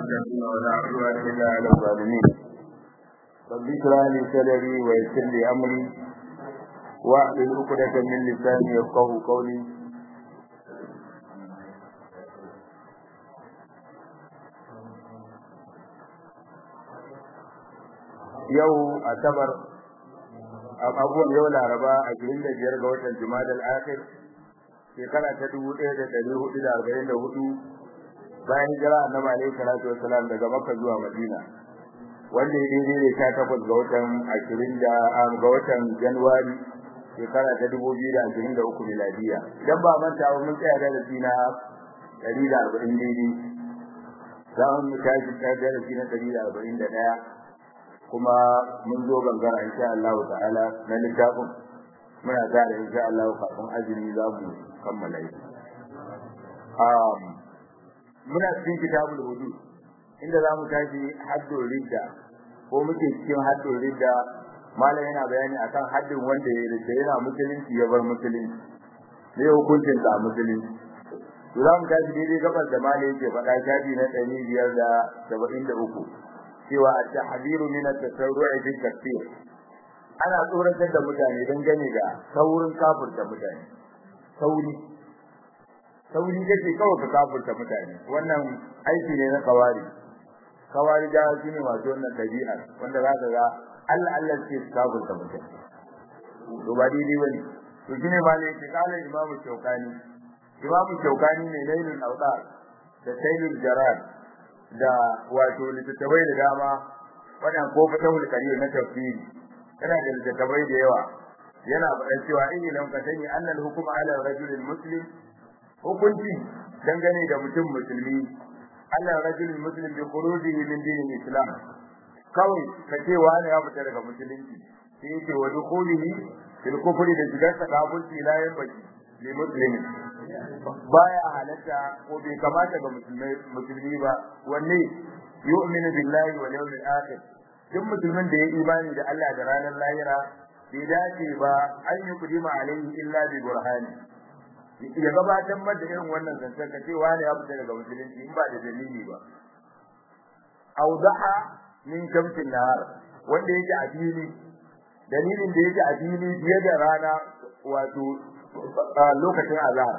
المتقين ولا عدوان إلا على الظالمين رب اشرح لي صدري ويسر لي أمري واحلل عقدة من لساني يفقهوا قولي yau asabar abubuwan yau laraba ashirin da biyar ga watan jumada al-akhir shekara ta dubu ɗaya da ɗari hudu da arba'in da hudu bayan hijira annabi alaihi salatu wasalam daga makka zuwa madina wanda ya daidai da sha takwas ga watan ashirin da ga watan januwari shekara ta dubu biyu da ashirin da uku miladiya idan ba manta ba mun tsaya da na ɗari da arba'in daidai za mu tashi darasi na ɗari da arba'in da ɗaya kuma mun zo gangara insha Allah ta'ala na littafin muna da insha Allah kafin azumi za mu kammala shi um muna cikin kitabul wudu inda za mu tashi haddul ridda ko muke cikin haddul ridda malam yana bayani akan haddin wanda ya ridda yana musulunci ya bar musulunci ne hukuncin da musulunci to za mu tashi daidai gabar da malam yake faɗa shafi na ɗari biyar da saba'in da uku cewa at-tahdiru min at-tasarru'i fi takfir ana tsoratar da mutane don gane da saurin kafirta mutane sauri sauri kace kawai ka kafirta mutane wannan aiki ne na kawari kawari da shi ne wato wannan dabi'a wanda za ka ga Allah Allah ce kafirta mutane to ba daidai bane to shine ba ne ke kala imamu shaukani imamu shaukani ne lailul awtar da sayyidul jarad da wato littattafai da dama wannan ko fatahul karim na tafsiri yana da littattafai da yawa yana faɗan cewa in lam ka sani annal hukuma ala rajulil muslim hukunci dangane da mutum musulmi ala rajulil muslim bi khurujihi min dinil islam kawai ka ce wani ya fita daga musulunci sai yake wa dukhulihi fil kufri da shigar sa kafirci la yanbaki li muslimin baya halatta ko bai kamata ga musulmi ba wanne yu'minu billahi wal yawmil akhir duk musulmin da ya imani da Allah da ranar lahira bai dace ba an yi kudima alaihi illa bi burhani ya gabatar mata irin wannan zancen ka ce wani ya fita daga musulunci in ba da dalili ba awdaha min shamsin nahar wanda yake a fili dalilin da yake a fili fiye da rana wato lokacin azhar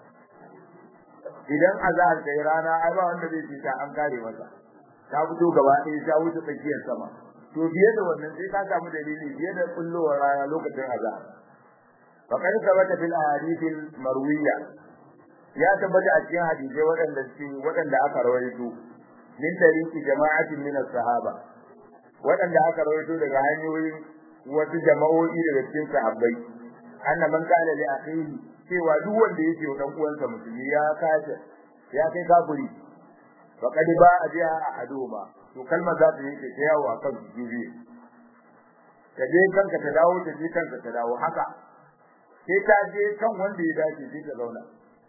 idan azhar ta yi rana ai ba wanda zai fita an kare masa ta fito gaba ɗaya ta wuce tsakiyar sama to biye da wannan sai ka samu dalili biye da kullowar rana lokacin azhar faqad sabata fil ahadith al marwiya ya tabbata a cikin hadisi waɗanda suke waɗanda aka rawaito min tariqi jama'atin min as-sahaba waɗanda aka rawaito daga hanyoyin wasu jama'o'i daga cikin sahabbai anna man qala li akhihi cewa duk wanda yake wa dan uwansa musulmi ya kace ya kai kafiri faqad ba a biya ahaduma to kalmar za ta yake ta yawo akan jibi ka je kanka ta dawo ta je kanka ta dawo haka sai ta je kan wanda ya dace sai ta zauna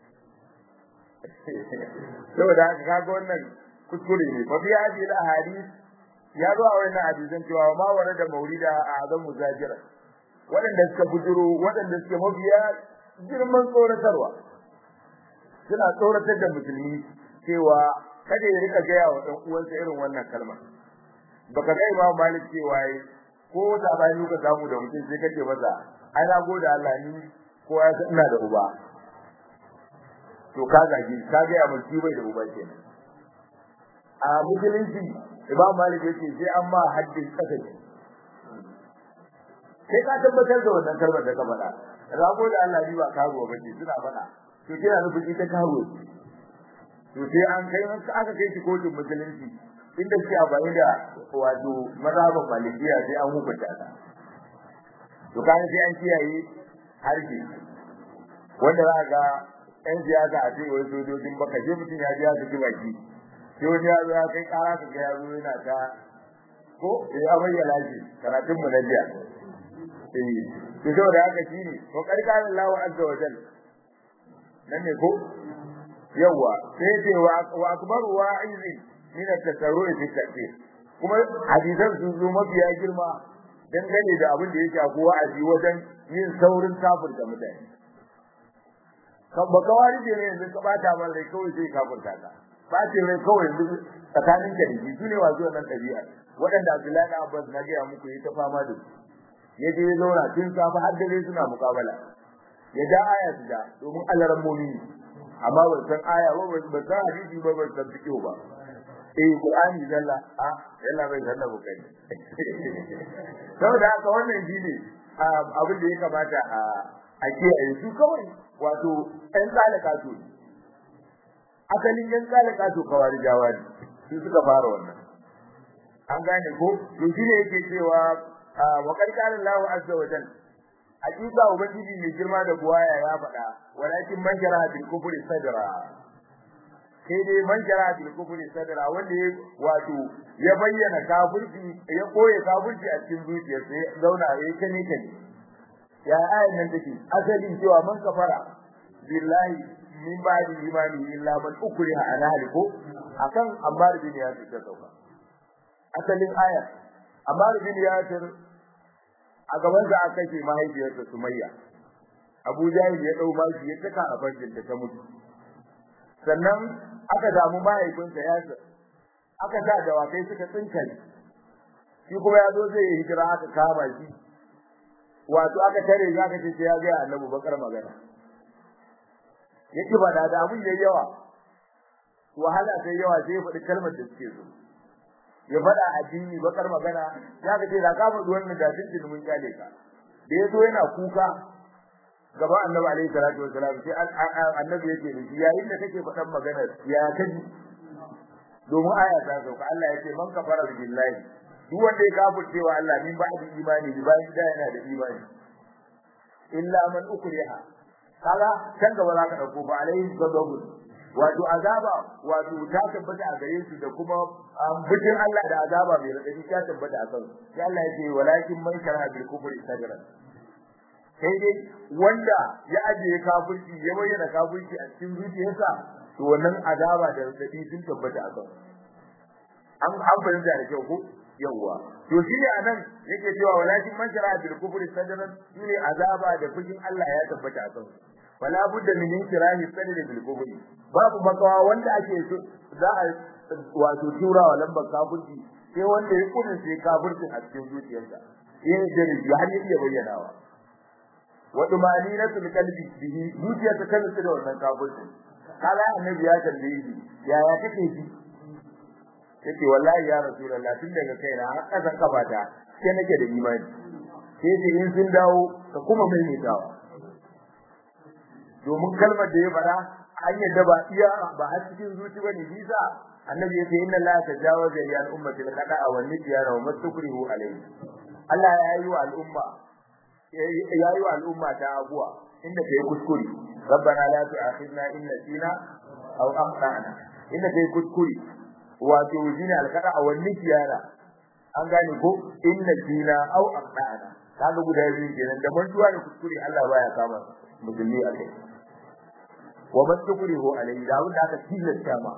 saboda haka kaga wannan kuskure ne fa biya ji al ahadith ya zo a wannan hadisin cewa ma warada maulida a azam muzajira waɗanda suka bujuro waɗanda suke mabiya girman tsoratarwa suna tsoratar da musulmi cewa kada ya rika gaya wa ɗan uwansa irin wannan kalma baka ga Imam Malik cewa yi ko sabani ka samu da mutum sai kace masa ai na gode Allah ni ko ya san ina da uba to ka gaji ka ga ya mulki bai da uba kenan a musulunci Imam Malik yace sai an ma haddin kasance sai ka tabbatar da wannan kalmar da ka faɗa rago da Allah ni ba karuwa bace suna faɗa to kina nufin ita karuwa to sai an kai aka kai shi kotun musulunci inda shi a bayi da wato mazhabin malikiya sai an hukunta ta to kan sai an kiyaye harshe wanda za ga ɗan siyasa a ce wai sojojin baka je mutum ya ji ya saki baki sai wani ya zo ya kai ƙara ka ga ya zo yana ta ko ya bayyana shi karatun mu na jiya eh to saboda haka shine to karkarin Allah azza wa jalla nan ne ko yawa sai ce wa akbar wa'izi min at-tasarru'i fi takfir kuma hadisan sun zo mafiya girma dangane da abin da ya shafi wa'azi wajen yin saurin kafirta mutane kan ba kawari ne yanzu ka bata man rai kawai sai kafirta ka bacin rai kawai yanzu tsakanin ka da shi sune wasu wannan ɗabi'a waɗanda Abdullahi na Abbas na gaya muku yi ta fama da su ya je ya zauna tun safe har dare suna mukabala ya ja aya su ja domin alaran mumini amma ban san aya ba ban san hadisi ba ban san fiqh ba eh Qur'ani zalla a yalla bai zanna bukai saboda haka wannan shine abin da ya kamata a a kiyaye su kawai wato ɗan tsalaka su asalin ɗan tsalaka su kawari jawari su suka fara wannan an gane ko to shine yake cewa wa qarqara Allahu azza wa jalla hakika ubangiji mai girma da buwaya ya faɗa walakin man shara bil kufri sadra sai dai man shara bil kufri sadra wanda ya wato ya bayyana kafirci ya koye kafirci a cikin zuciyarsa ya zauna ya kane kane ya ayan nan take asalin cewa man kafara billahi min ba'di imani illa man ukriha ala haliku akan Ammar bin Yasir ta sauka asalin aya Ammar bin Yasir a gaban sa aka ce mahaifiyarsa Sumayya Abu Jahil ya dau bashi ya taka a farjin ta mutu sannan aka damu mahaifinsa Yasir aka sa dawakai suka tsinkare shi kuma ya zo zai hijira aka kama shi wato aka tare za ka ce ya ga Annabi bakar magana yake ba da abun yayi yawa wahala sai yawa sai ya faɗi kalmar da suke so ya faɗa addini bakar magana ya ka ce da ka faɗi wannan da din mun kyale ka da yazo yana kuka gaba Annabi alaihi salatu wasalam sai Annabi yake da shi yayin da kake faɗan magana ya kaji domin aya ta sauka Allah yake man kafara billahi duk wanda ya kafirce wa Allah min ba'di imani bi bayan da yana da imani illa man ukriha kaga can gaba za ka dauko ba alaihi ghadabu wato azaba wato ta tabbata a gare su da kuma bijin Allah da azaba mai radadi ta tabbata a kan sai Allah ya ce walakin man shara bil kufri sadra sai dai wanda ya ajiye kafirci ya bayyana kafirci a cikin zuciyarsa to wannan azaba da radadi sun tabbata a kan an an fahimta da kyau ko yawwa to shine anan yake cewa walakin man shara bil kufri sadran shine azaba da fujin Allah ya tabbata a kan wala budda min inkirahi sadri bil kufri babu makawa wanda ake so za a wato tura wa lambar kafirci sai wanda ya kudin sai kafirci a cikin zuciyarsa yayin da ya har ya bayyanawa wa dumaninatul qalbi bihi zuciyarsa ta nutsu da wannan kafirci kala annabi ya tambaye shi yaya kake ji yace wallahi ya rasulullah tun daga kaina har kasan kafata sai nake da imani sai ce in sun dawo ka kuma maimaitawa domin kalmar da ya fara an yadda ba iya ba har cikin zuci bane bisa annabi yace inna la tajawaza li al-ummati al-qada'a wa nisyana wa mastukrihu alayhi Allah ya yi wa al'umma ya yi wa al'umma ta abuwa inda kai kuskure rabbana la tu'akhidna in nasina aw akhtana inda kai kuskure wato zina al-qada'a wa nisyana an gane ko in nasina aw akhtana kaga guda biyu kenan da mantuwa da kuskure Allah baya kama musulmi a kai wa man tukrihu alayhi da wanda aka tilasta ma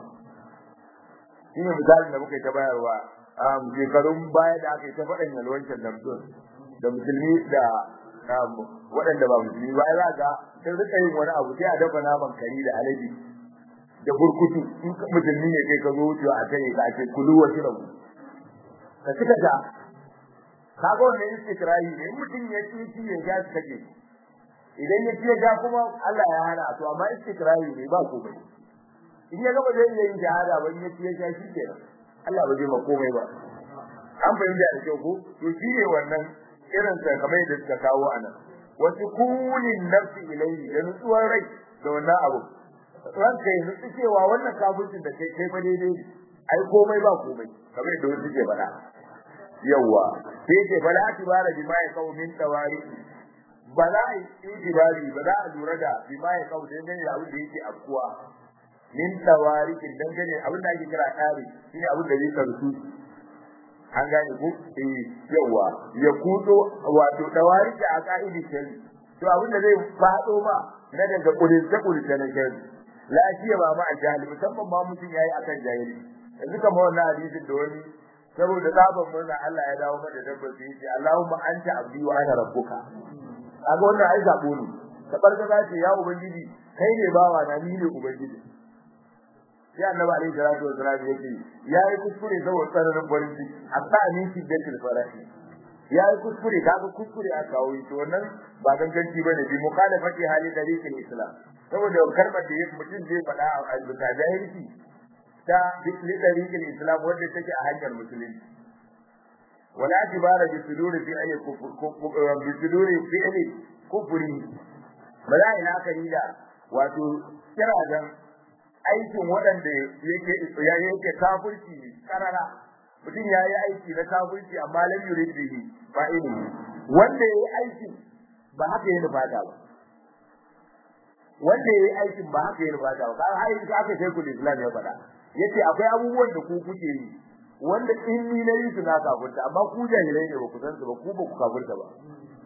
shine misalin da muka ta bayarwa um shekarun baya da aka yi ta faɗin yalwancin damsun da musulmi da waɗanda ba musulmi ba za ga sai rika yin wani abu sai a dafa naman kari da alaji da burkutu in musulmi ne kai ka zo wucewa a tare ka ce kulu wa shirabu ka cika ta kaga wannan istikrahi ne mutum ya ci ci ya ga kake idan ya ce ga kuma Allah ya hana to amma istikrahi ne ba komai in ya gaba zai yi jihada ba in ya ce ga shi kenan Allah ba zai ma komai ba an fahimta da kyau ko to shi ne wannan irin sa kamar yadda suka kawo anan wasu kunin nafsi ilayhi da nutsuwar rai da wannan abu ranka ya nutsu cewa wannan kafircin da kai kai fa daidai ai komai ba komai kamar yadda wasu ke faɗa yawa sai ce fala tibara bima ya kawo min tawari ba za a yi itibari ba za a lura da bima ya kawo da dangane da abin da yake afkuwa min tawari kin dangane abin da ake kira tari shine abin da zai karsu an gane ko eh yawa ya kudo wato tawari da aqaidi shari to abin da zai fado ma na daga kudin ta kudin na shari lafiya ba ma a jahili musamman ma mutum yayi akan jahili yanzu kamar wannan hadisin da wani saboda tsaban murna Allah ya dawo mata dabbar sai yace Allahumma anta abdi wa ana rabbuka kaga wannan ai zabo ne ta barka za ce ya ubangiji kai ne bawa na ni ne ubangiji sai annabi alaihi salatu wasallam yake yayi kuskure saboda tsananin farin ciki hatta min shiddatil farahi yayi kuskure kaga kuskure a kawo to wannan ba ganganci bane bi mukhalafati hali dariqil islam saboda kalmar da mutum zai faɗa a bisa jahilci ta bi dariqil islam wanda take a hanyar musulunci wala tibara bi suduri fi ayi bi suduri fi ayi kufri bala ina kani da wato kira dan aikin waɗanda yake ya yake kafirci karara mutum ya yi aiki na kafirci amma lam yurid bihi ba ilimi wanda ya yi aiki ba haka yana fata ba wanda ya yi aikin ba haka yana fata ba kai har aka sai kullu islam ya faɗa yace akwai abubuwan da ku kuke yi wanda in ni na yi su na kafirta amma ku jahilai ne ba ku san su ba ku ba ku kafirta ba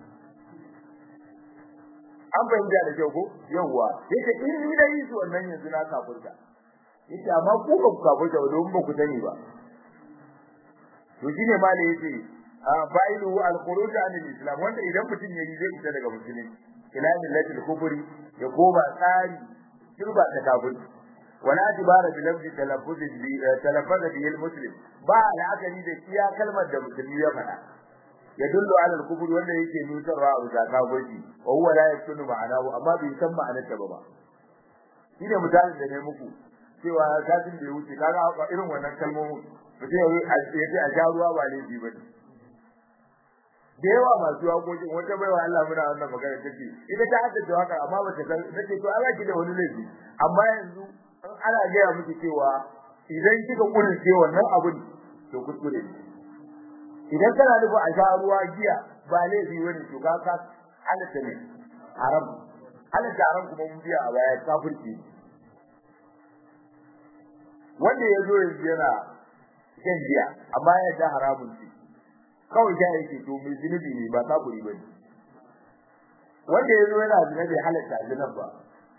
an fahimta da kyau ko yawwa yace in ni da yi su wannan yanzu na kafirta yace amma ku ba ku kafirta ba domin ba ku sani ba to shine ma da yace fa'ilu al-khuruj an al-islam wanda idan mutum yayi zai fita daga musulunci ila millati al-kufri ya koma tsari turba ta kafirci wala tibara bi lafzi talaffuz bi talaffuz bi al-muslim ba la'akari da iya kalmar da musulmi ya faɗa yadullu ala al-kufr wanda yake nutarwa a bisa kafirci wa huwa la yakunu ma'anahu amma bai san ma'anar ta ba shine misalin da ne muku cewa kafin da ya wuce kaga irin wannan kalmomin mutum ya ce a sha ruwa ba laifi ba ne da yawa masu waƙoƙin wata baiwa Allah muna wannan magana take ita ta haddace waka amma bata san nace to Allah ki da wani laifi amma yanzu an ana gaya miki cewa idan kika kurince wannan abun to kuskure idan kana nufin a sha ruwa giya ba laifi wani to ka ka halatta ne haram halatta haram kuma mun biya a baya kafirci wanda ya zo yanzu yana shan giya amma ya da haramun ce kawai ja yake to mai zunubi ne ba kafiri bane wanda ya zo yana zina bai halatta zinan ba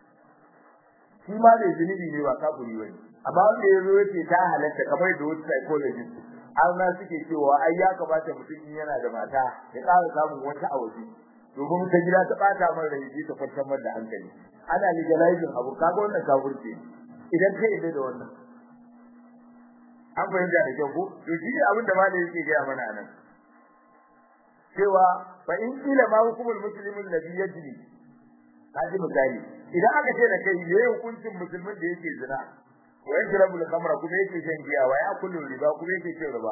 shi ma mai zunubi ne ba kafiri bane amma wanda ya zo yake ta halatta kamar da wasu psychologist an na suke cewa ai ya kamata mutum in yana da mata ya ƙara samun wata a waje domin ta gida ta bata mar da yake ta kwantar mar da hankali ana legalizing abu kaga wannan kafirci idan kai da da wannan an fahimta da kyau ko to shi abin da malai yake gaya mana anan cewa fa in kila ma hukumul muslimin ladhi yajri kaji misali idan aka ce da kai me hukuncin musulmin da yake zina wa yajrabu al-khamra kuma yake shan giya wa ya kullu riba kuma yake cin riba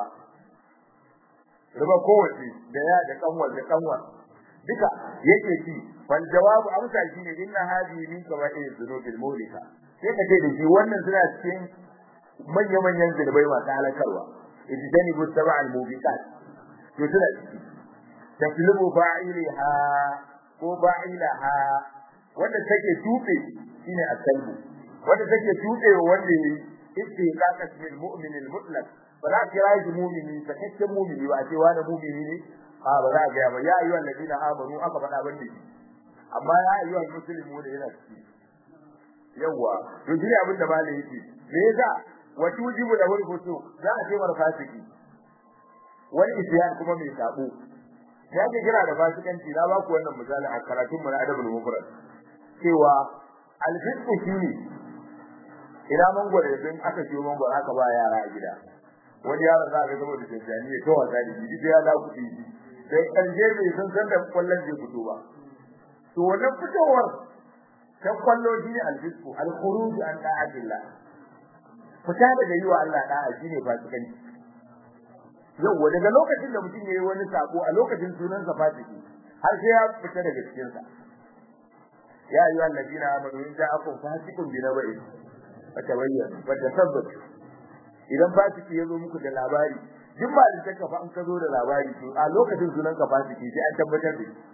riba kowace da ya da kanwar da kanwar duka yake ci fal jawabu amsa shine inna hadhihi min kaba'ir dhunubil mulika sai ka ce da shi wannan suna cikin manya manyan zunubai masu halakarwa ijtani bu sab'al mubiqat to suna ciki taslimu fa'ilaha ko fa'ilaha wanda take tufe shine akalbu wanda take tufe wanda yi istiqaqat bil mu'min al mutlaq ba za ki rayu mu'mini sakakken mu'mini ba ce wani mu'mini ne a ba za ga ba ya ayyuhal ladina amanu aka faɗa ban da amma ya ayyuhal muslimu da yana ciki yawa to shi ne abin da malai yake me yasa wa tujibu lahu al-fusuq za a ce mar fasiki wal isyan kuma mai sabo ya ke kira da fasikanci na ba ku wannan misali a karatun mu na adabul mufrad cewa al-fisq shine ina mangwaro idan aka ciyo mangwaro aka ba yara a gida wani yaro za ka zama da jinjani ya tawa da shi sai ya da kuɗi sai ƙarshe bai san san da kwallon zai fito ba to wannan fitowar ta kwallo shine al-fisq al-khuruj an ta'atillah fita daga yi wa Allah da'a shine fasikanci yau daga lokacin da mutum yayi wani sako a lokacin sunan sa fasiki har sai ya fita daga cikin sa ya ayu allazina amanu in ja'akum fasiqun bi naba'in fatabayyanu wa tasabbatu idan fasiki ya zo muku da labari duk ba da take fa an ka zo da labari to a lokacin sunan ka fasiki sai an tabbatar da shi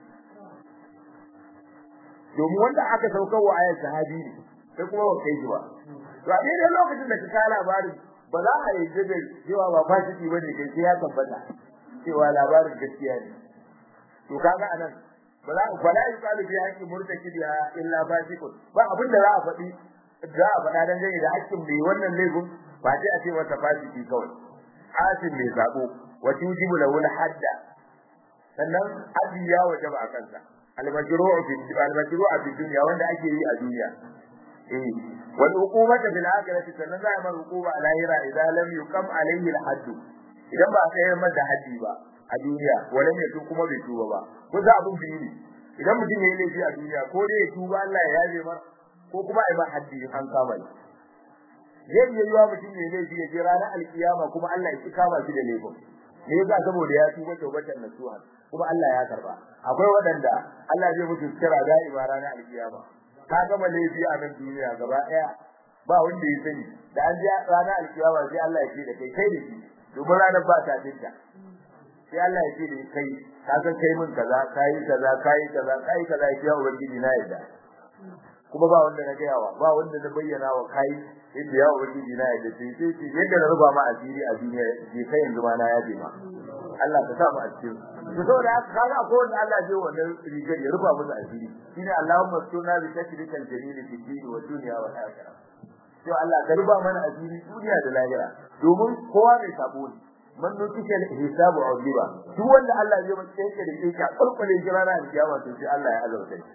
domin wanda aka saukar wa ayat sahabi ne sai kuma ba kai shi ba to a daidai lokacin da ka kawo labarin ba za a yi da cewa ba fasiki bane kai sai ya tabbata cewa labarin gaskiya ne to kaga anan ba za ba la yuqalu bi haqqi murtakibiha illa fasiqun ba abin da za a faɗi za a faɗa dan gani da haƙƙin mai wannan laifin ba sai a ce masa fasiki kawai asin mai zabo wa tujibu lahu hadda sannan haddi ya wajaba a kansa al-majru'u fi al-majru'u fi dunya wanda ake yi a duniya eh wal uqubata bil akhirati sannan za a mar uquba a lahira idan lam yuqam alayhi al hadd idan ba sai ya da haddi ba a duniya wala ne kuma bai tuba ba ko za abun biyu ne idan mutum ya yi laifi a duniya ko dai ya tuba Allah ya yaje mar ko kuma ai ba haddi an kama shi zai iya yiwa mutum ya laifi ya je ranar alkiyama kuma Allah ya ki kama shi da laifin me yasa saboda ya tuba tawbatan nasuha kuma Allah ya karba akwai waɗanda Allah zai mutu kira da'ima ranar alkiyama ka gama laifi a nan duniya gaba daya ba wanda ya sani da an ji ranar alkiyama sai Allah ya ce da kai kai da shi domin ranar ba ta dinka sai Allah ya ce da kai ka san kai min kaza kai kaza kai kaza kai kaza ya ubangiji na yadda kuma ba wanda na gayawa ba wanda na bayyana wa kai yadda ya ubangiji na yadda sai sai ce yadda na ruba ma asiri a duniya je kai yanzu ma na yaje ma Allah ka sa mu a cikin to saboda haka kaga ko wanda Allah ya wannan rigar ya ruba musu asiri shine Allahumma sunna bi tashrikal jamil fi dini wa dunya wa akhirah to Allah ka ruba mana asiri duniya da lahira domin kowa mai sabo ne man nutisha hisabu udiba duk wanda Allah ya yi masa da yake kulkule jirana da kiyama to sai Allah ya azauta shi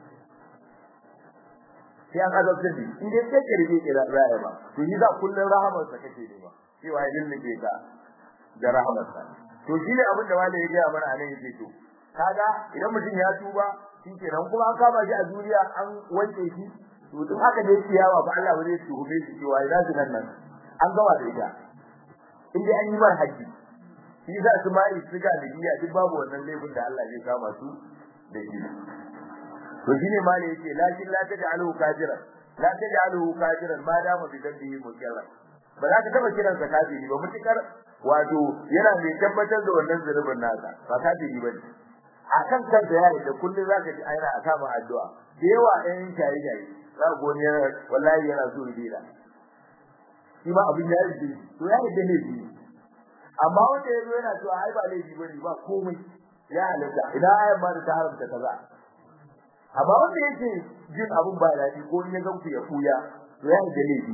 sai an azabtar da in dai sai karbe ki ra'aya ba to yi za kullun rahamar sa kake ne ba cewa ya dinke ka da rahamar sa to shi ne abin da wanda ya ga mana anan yake to kaga idan mutum ya tuba shi kenan kuma an kama shi a duniya an wanke shi to duk haka da yake yawa ba Allah ba zai tuhume shi cewa ina su nan an gama da ita in dai an yi mar haji shi za su mai siga da biya duk babu wannan laifin da Allah zai kama su da shi to shine ma ne yake lakin la taj'aluhu kafiran la taj'aluhu kafiran ma dama bi dambihi mukirra ba za ka taba kiransa kafiri ba mutukar wato yana mai tabbatar da wannan zunubin nasa ba kafiri bane akan kansa ya da kullun zaka ji aina a kama addu'a da yawa ɗayan shayi shayi za ku goni yana wallahi yana so ya dira shi ma abin ya yi to ya yi da laifi amma wanda ya zo yana cewa ai ba laifi bane ba komai ya halatta idan ayan ma da ta haramta kaza amma wanda yake jin abun ba daɗi ko in ya ga ku ya kuya to ya da laifi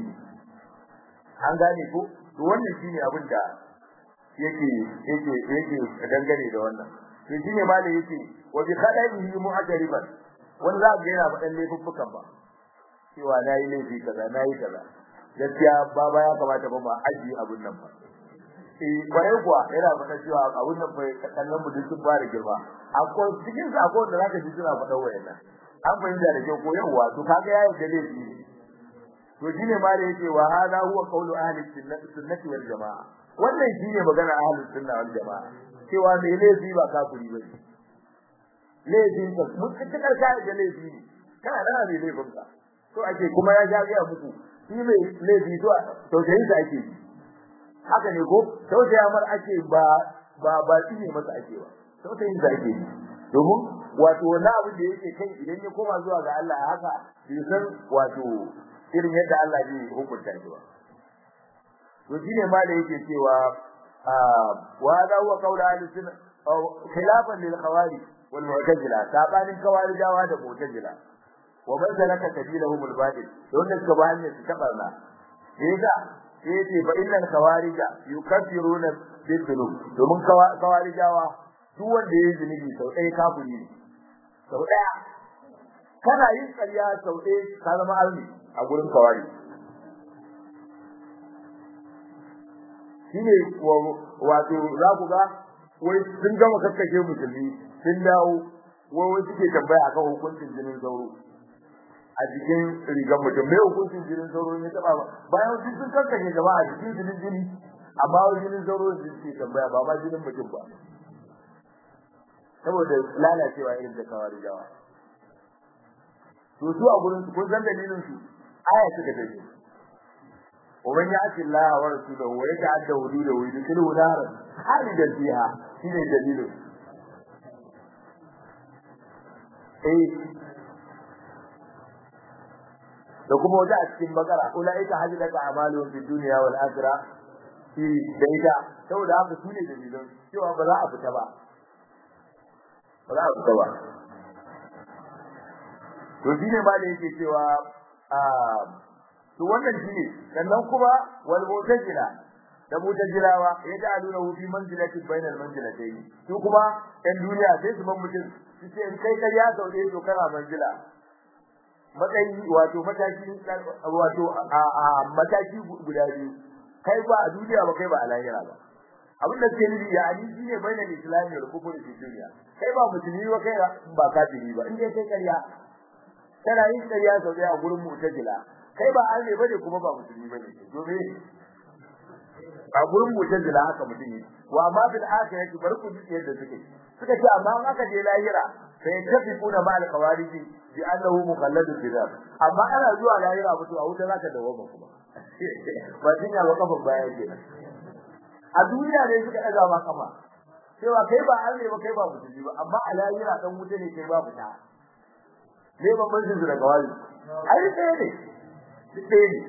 an gane ko to wannan shine abin da yake yake yake dangane da wannan to shine ma da yake wa bi khadaihi mu'ajriban wanda za ga yana faɗan laifuffukan ba cewa nayi laifi kaza nayi kaza gaskiya baba ya kamata ba ma aji abun nan ba eh kwarai kuwa yana faɗa cewa abun nan bai kallon mu duk sun fara girma akwai cikin sa akwai da zaka ji suna faɗa wayannan an fahimta da kyau ko yawa to kaga yayi da laifi to shine ma da yake wa hada huwa qawlu ahli sunnati wal jamaa wannan shine magana ahli sunna wal jamaa cewa me laifi ba kafiri bane laifin ka mutakar kai da laifi ne kana da mai laifin ka to ake kuma ya ja ga muku shi mai laifi to to da yake ake haka ne ko tausaya mar ake ba ba ba shi ne masa ake ba tausayin da ake domin wato wani abu da yake kai idan ya koma zuwa ga Allah haka bai san wato irin yadda Allah zai hukunta shi ba to shine ma da yake cewa wa hada huwa qawlu ahli sunna khilafan lil khawarij wal mu'tazila sabanin khawarijawa da mu'tazila wa man salaka sabilahum al batil don da suka bayan su tabarna yasa yace fa innal khawarija yukaffiruna bil dhunub domin khawarijawa duk wanda yayi zunubi sau ɗaya kafiri ne sau ɗaya kana yin ƙarya sau ɗaya ka zama almi a gurin kawari shine wato za ku ga wai sun gama kakkashe musulmi sun dawo wai wai suke tambaya akan hukuncin jinin sauro a jikin rigar mutum mai hukuncin jinin sauro ne taba ba bayan sun sun kakkashe jama'a a jikin jinin jini amma wai jinin sauro ne suke tambaya ba ma jinin mutum ba saboda lalacewa irin da kawari jawa to su a gurin su kun san dalilin su aya suka tafi ومن يعص الله ورسوله ويتعدى حدوده ويدخله نارا خالدا فيها shine dalilin eh da kuma wata a cikin bakara ulaika hajjata a'maluhum fid dunya wal akhirah shi da ita saboda haka sune dalilan cewa ba za a fita ba ba za a fita ba to shine ma da yake cewa a to wannan shine sannan kuma wal mutajila da mutajilawa ya da aluna fi manzilati bainal manzilatayn su kuma ɗan duniya sai su ban mutum su ce in kai kariya sau ɗaya to kana manzila matsayi wato mataki wato a mataki guda biyu kai ba a duniya ba kai ba a lahira ba abin da suke nufi ya ali shine bainal islami wal kufri fi dunya kai ba musulmi ba kai ba kafiri ba in dai kai ƙarya kana yin ƙarya sau a gurin mu'tazila kai ba arne bane kuma ba musulmi bane domin a gurin mu'tazila haka mutum ne wa ma bil akhirati bar ku ji yadda suke suka ce amma in aka je lahira sai tafiquna ma al qawariji bi annahu mukhalladun fi dhab amma ana zuwa lahira mutu a wuta zaka dawo ba kuma ba dinya ba kafa baya kenan a duniya ne suka daga ma kafa cewa kai ba arne ba kai ba musulmi ba amma a lahira dan wuta ne kai ba fita ne ba mun jin daga wani ai sai ne sai ne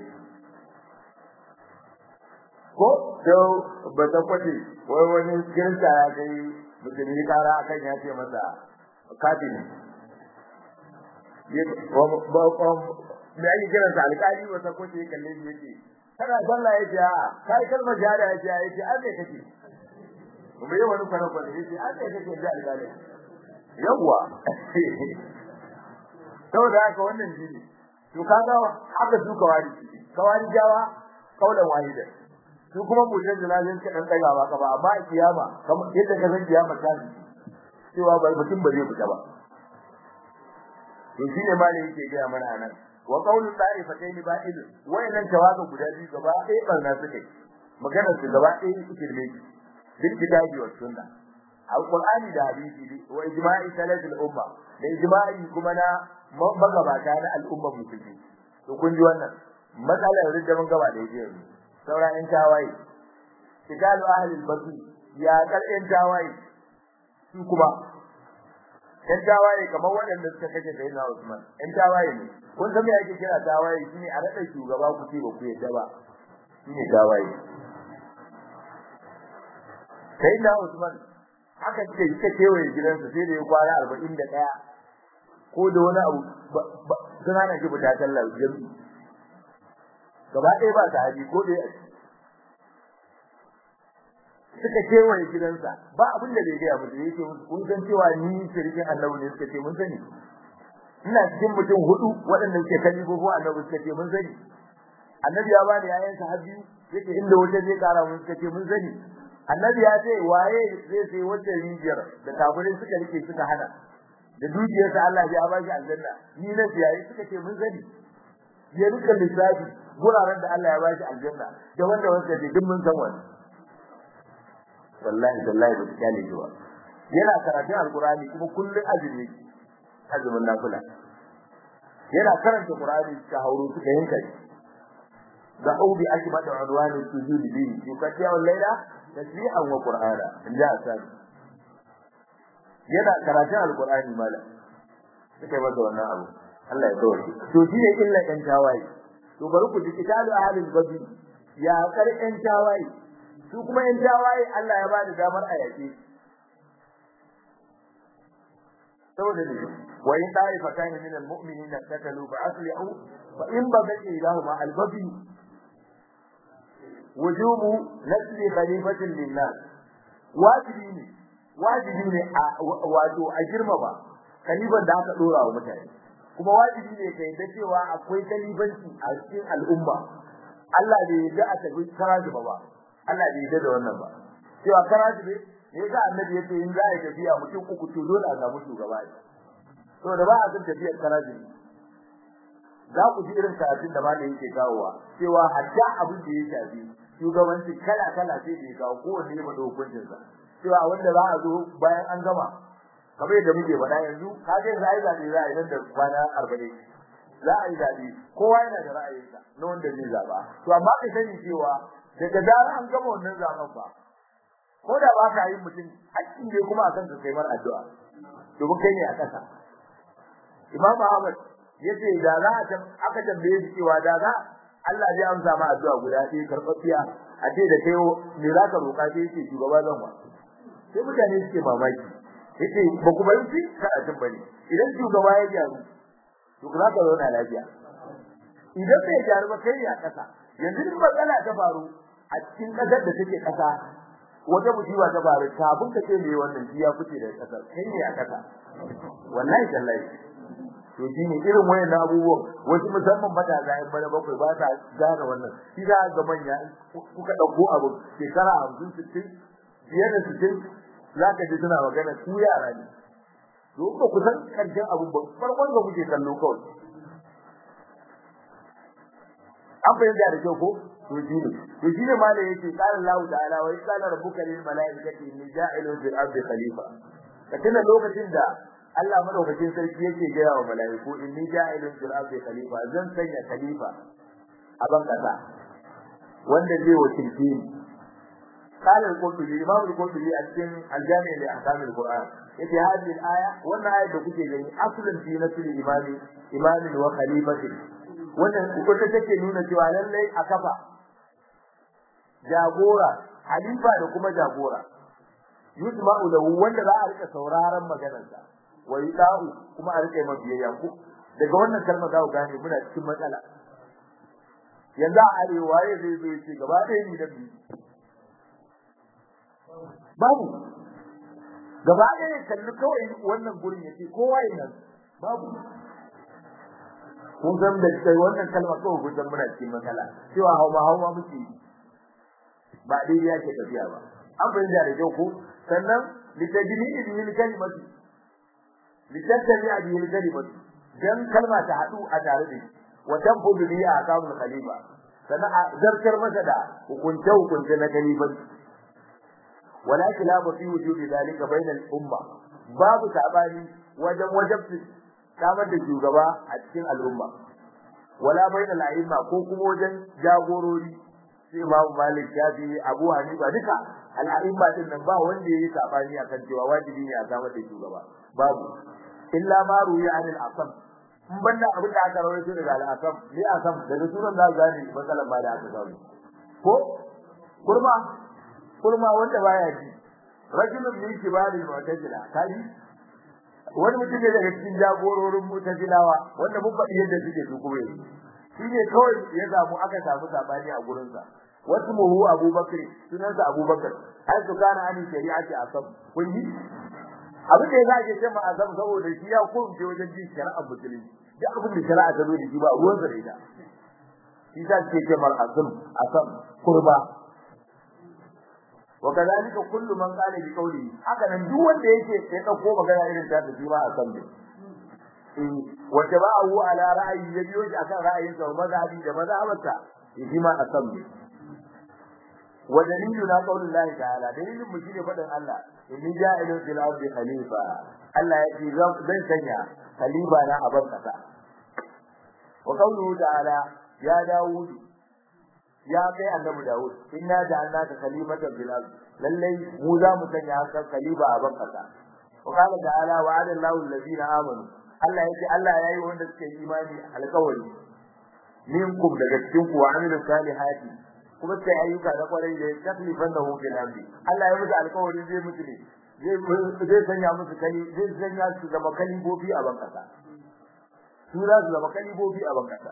ko da ba ta kwace wai wani kirista ya kai musulmi kara akan ya ce masa kafiri me ake kiransa alƙali wata kwace ya kalle shi yake kana sallah yace a kai kalmar jihada yace a yace an ne kake kuma yi wani kwana kwana yace an ne kake da alƙali yawwa saboda haka wannan jini to kaga haka su kawari kawari jawa kaulan wahida su kuma mutan jinazin ka dan daga ba ka ba amma a kiyama kamar yadda ka san kiyama ta cewa ba mutum ba zai fita ba to shine ma ne yake ga mana anan wa qawlu ta'ifatayn ba'il wayannan tawaga guda biyu gaba ɗaya barna suke magana su gaba ɗaya suke ne bil kitabi was sunna alqur'ani da hadisi wa ijma'i salatul umma da ijma'i kuma na magabata na al'umma musulmi to kun ji wannan matsalar ridda mun gaba da yake yanzu saura in tawaye kitabu ahli al-basri ya kar in tawaye su kuma in tawaye kamar waɗanda suka kace da Sayyidina Usman in tawaye ne kun san me ake kira tawaye shine a rada shugaba ku ce ba ku yadda ba shine tawaye Sayyidina Usman haka ce yake kewaye gidansa sai da ya kwana 41 ko da wani abu sun hana shi fita sallar jami'i gaba ɗaya ba ta haji ko dai suka kewaye gidansa ba abin da bai gaya musu yake musu kun san cewa ni shirkin annabi ne suka ce mun sani ina cikin mutum hudu waɗanda suke kalli ko annabi suka ce mun sani annabi ya bani yayan sa biyu yake inda wata zai kara mun suka ce mun sani annabi ya ce waye zai sai wata rijiyar da kafirai suka rike suka hana da dukiyarsa Allah ya ba shi aljanna ni na siyayi suka ce mun sani ya rika lissafi guraren da Allah ya ba shi aljanna da wanda wanda ke duk mun san wani wallahi wallahi ba ta kyale ba yana karatun alqur'ani kuma kullun azumi azumin nafila yana karanta qur'ani ka hauro suka yanka shi da ubi akbadu udwani sujudi bi yukatiya al-laila tasbihan wa qur'ana inda asali yana karatun alqur'ani mala suka yi masa wannan abu Allah ya kawo to shi ne illa ɗan tawaye to bari ku ji kitabu ahlul badr ya kar ɗan tawaye su kuma ɗan tawaye Allah ya bada damar a yake saboda ne wa in ta'ifatan min almu'minina takalu fa aslihu fa in bagati lahum al-babi wujubu nasli khalifatin lin-nas wajibi ne wajibi ne wato a girmama kaliban da aka dora wa mutane kuma wajibi ne kai da cewa akwai kalibanci a cikin al'umma Allah bai yarda a tafi karaji ba ba Allah bai yarda da wannan ba cewa karaji ne ne ga annabi yace in za a tafiya mutum uku to dole a samu shugaba ne to da ba a san tafiyar karaji za ku ji irin karatun da malai yake kawowa cewa hatta abin da ya shafi shugabanci kala kala sai da ya kawo kowanne ya bada hukuncinsa cewa wanda za a zo bayan an gama kamar yadda muke faɗa yanzu ka ga za a yi zaɓe za a yi nan da kwana arba'in za a yi zaɓe kowa yana da ra'ayinsa na wanda zai zaɓa to amma ka sani cewa daga zarar an gama wannan zaɓen ba ko da ba ka yi mutum hakkin ne kuma akan ka kai mar addu'a domin kai ne a ƙasa Imam Ahmad yace da za a aka tambaye shi cewa da za Allah zai amsa ma addu'a guda ɗaya karɓaɓɓiya a ce da kai me za ka roƙa sai yace shugaba zan wa sai mutane suke mamaki yace ba ku bari shi karatun bane idan shugaba ya gyaru to za ka zauna lafiya idan bai gyaru ba kai ne a ƙasa yanzu in matsala ta faru a cikin ƙasar da take ƙasa wata musiba ta faru kafin ka ce me wannan shi ya fice da ƙasar kai ne a ƙasa wallahi tallahi to shine irin wayannan abubuwan wasu musamman matasa yan bana bakwai ba sa gane wannan shi za ga manya kuka dauko abu shekara 50 60 biyar da 60 zaka ji suna magana ku yara ne to ba ku san karshen abu ba farkon da kuke kallo kawai an fahimta da kyau ko to shi ne to shi ne malai yake qala Allah ta'ala wa qala rabbuka lil malaikati inni ja'ilun fil ardi khalifa katina lokacin da Allah madaukakin sarki yake gaya wa malaiku inni ja'ilun fil ardi khalifa zan sanya khalifa a ban kasa wanda zai wakilce ni qala al-qurtubi imam al-qurtubi a cikin al-jami' li ahkam al-qur'an yace hadhihi al-aya wannan ayat da kuke gani aslun fi nasl imami imamin wa khalifatin wannan wata take nuna cewa lallai a kafa jagora halifa da kuma jagora yusma'u lahu wanda za a rika sauraron maganarsa wa yudau kuma a rika mabiyayya ku daga wannan kalma za ku gane muna cikin matsala yanzu a arewa ya zai zo ce gaba ɗaya ni da biyu babu gaba ɗaya kalli kawai wannan gurin yace kowa yana babu kun san da kai wannan kalma kawai kun san muna cikin matsala cewa hauma hauma muke ba daidai yake tafiya ba an fahimta da kyau ko sannan litajini bihi kalimatu litajini bihi kalimatu dan kalma ta hadu a tare da shi wa tanfudu bihi aqamul khalifa sannan a zartar masa da hukunce hukunce na khalifa wala khilafa fi wujudi dalika bainal umma babu sabani wajen wajabti samar da shugaba a cikin al'umma wala bainal a'imma ko kuma wajen jagorori sai Imam Malik Shafi Abu Hanifa duka al'a'imma din nan ba wanda yayi sabani akan cewa wajibi ne a samar da shugaba babu illa ma ruya anil asam in banda abin da aka rawaito daga al-asam ni asam daga sunan da gani matsalan ba da aka samu ko kurma kurma wanda baya ji rajulun min kibaril mu'tazila kaji wani mutum ne daga cikin jagororin mutazilawa wanda mun faɗi yadda suke su kuma yanzu shi ne kawai ya samu aka samu sabani a gurinsa wasu muhu abubakar sunansa abubakar ai su kana ani shari'ati asab kun yi abin da ya zage ce ma asab saboda shi ya kurce wajen jin shari'ar musulunci duk abin da shari'a ta zo da shi ba ruwan sa da ita shi ta ce ce mar asab asab kurba وكذلك كل من قال بقوله haka nan duk wanda yake sai dauko magana irin ta tafi ba a san ne eh wanda ba awu ala ra'ayi ya biyo shi akan ra'ayin sa mazhabi da mazhabarsa shi ma a san ne wa dalilu na qaulin Allah ta'ala dalilin mu shine fadin Allah inni ja'ilun fil ardi khalifa Allah ya ce zan sanya khalifa na a ban kasa wa qauluhu ta'ala ya dawudu ya kai annabi Dawud inna ja'alnaka khalifatan fil ard lallai mu za mu sanya haka khalifa a bankasa wa qala ta'ala wa'ada Allahu allazina amanu Allah yace Allah yayi wanda suke imani alƙawari minkum daga cikin ku wa amilu salihati kuma sai ayyuka da kwarai da taklifan da hukun amri Allah ya musu alƙawari zai mutu ne zai sanya musu kali zai sanya su zama kalibobi a bankasa su za su zama kalibobi a bankasa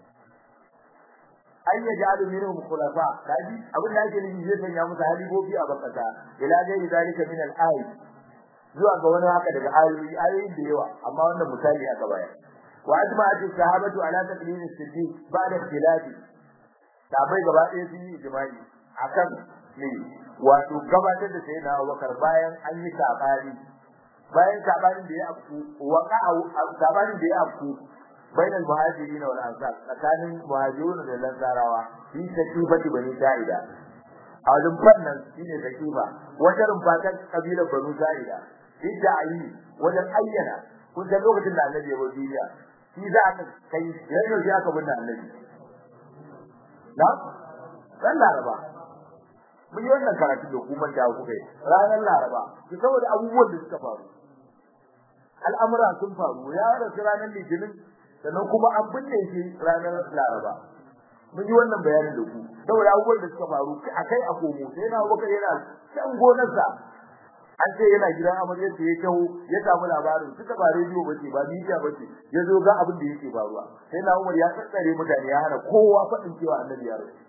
an ya ja'alu minhum khulafa kaji abin da ake nufi zai sanya musu halibobi a bakata ila dai zalika min al-ay zuwa ga wani haka daga ayoyi ayoyi da yawa amma wannan misali aka bayar wa ajma'at sahabatu ala taqlid as-siddiq ba'da ikhtilafi sabai gaba ɗaya sun yi ijma'i akan ne wato gabatar da sayyidina Abubakar bayan an yi sabani bayan sabanin da ya afku waqa'a sabanin da ya afku بين المهاجرين والانصار tsakanin muhajirun da lansarawa shi takifati bani sa'ida a wajen fannin shine takifa wajen rumfatan kabilar banu sa'ida idda ayi wajen ayyana kun san lokacin da annabi ya bar duniya shi za ka kai yayin da aka binne annabi na ran laraba mun yi wannan karatu da kuma da kuka yi ranar laraba saboda abubuwan da suka faru al'amura sun faru ya rasu ranar litinin sannan kuma an binne shi ranar Laraba mun yi wannan bayanin da ku saboda abubuwan da suka faru akai a komo sai na Abubakar yana can gonarsa an ce yana gidan amaryar da ya taho ya samu labarin suka ba rediyo bace ba media bace ya zo ga abin da yake faruwa sai na Umar ya tsare mutane ya hana kowa faɗin cewa annabi ya rasu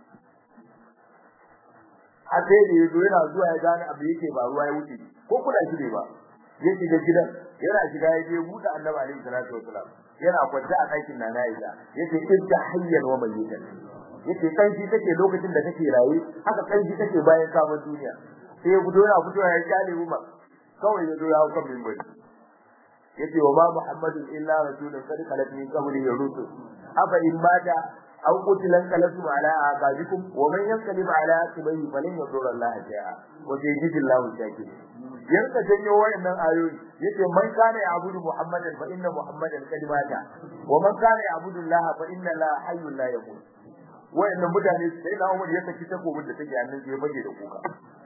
a sai da yazo yana zuwa ya gane abin da yake faruwa ya wuce ko kula shi ne ba ya shiga gidan yana shiga ya je buɗe annabi alaihi salatu wasalam yana kwance a ɗakin nana Aisha yace idda hayyan wa mayyitan yace kanshi take lokacin da take raye haka kanshi take bayan kamun duniya sai ya fito yana fito ya kyale Umar kawai ya zo ya hau kan minbari yace wa ma Muhammadun illa rasulun qad khalat min qablihi rusul afa in mata aw qutilan kalatum ala aqabikum wa man yanqalib ala aqibihi falan yadurra Allah shay'a wa sayyidu Allah shakir yanka janyo wayannan ayoyi yace man kana ya'budu Muhammadan fa inna Muhammadan qad mata wa man kana ya'budu Allah fa inna la hayyun la yamut wayannan mutane sai na Umar ya saki takobin da take hannun ya baje da kuka